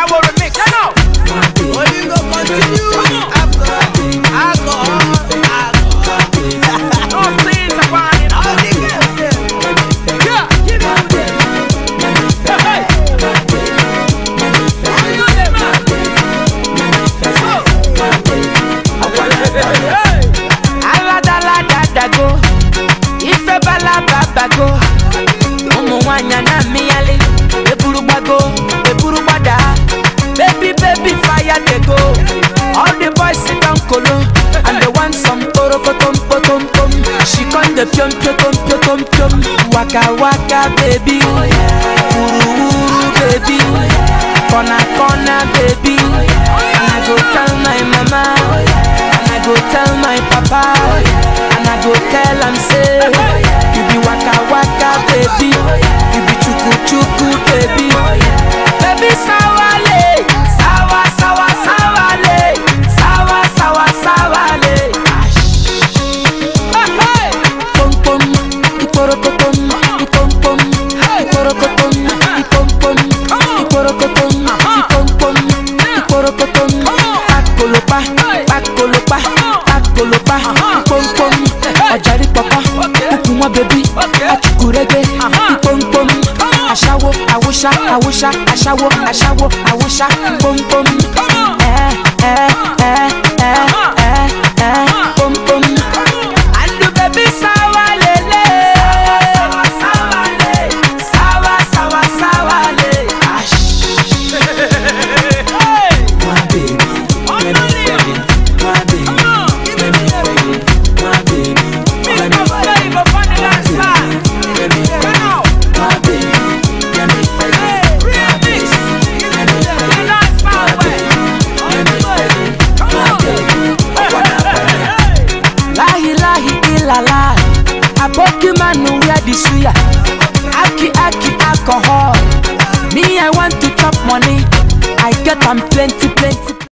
Ashawo remix. Turn up. Only go continue after alcohol. No things upon it. All the girls them, Yeah. give me to them. Hey. Only to them, Hey. aladaladago ife balababago ụmụ nwanyị na mmịyali eburu gbago eburu gbada baby baby fire dey go all the boys sit down kolo and they want some orokotom potom pom she come dey piom piotom piotom piom waka waka baby wuru wuru baby corner corner baby and i go tell my mama and i go tell my papa and i go tell am say you be waka waka baby you be chuku chuku baby baby sawale sawa sawa sawale sawa sawa sawale. Hey, hey. Pom pom, iporokotom, ipom pom, iporokotom, ipom pom, iporokotom, ipom pom, iporokotom. Pakolopa, pakolopa, pakolopa, ipom pom. Ọ̀jàrí pọ̀pọ̀, kúkú wọn bẹ̀bí, achukurege, ipom pom. Aṣáwo, àwòṣá, àwòṣá, aṣáwo, aṣáwo, àwòṣá, pom pom. Ẹ ẹ ẹ ẹ ẹ ẹ pom pom. Andu baby sawa lele Sawa sawa le Sawa sawa sawa le Ash Hey. My baby, let me feel it My baby, let me feel it My baby, let me Mr. feel it Flavor on the dance side. Let me feel Turn it up. My baby, let me feel Hey, it remix. Let me feel The it dance My side way. baby, let me feel it Come My on. baby, I wanna feel it Hey. Lahi lahi ilala Aboki manu wear the suya Aki aki alcohol Me I want to chop money I get am plenty plenty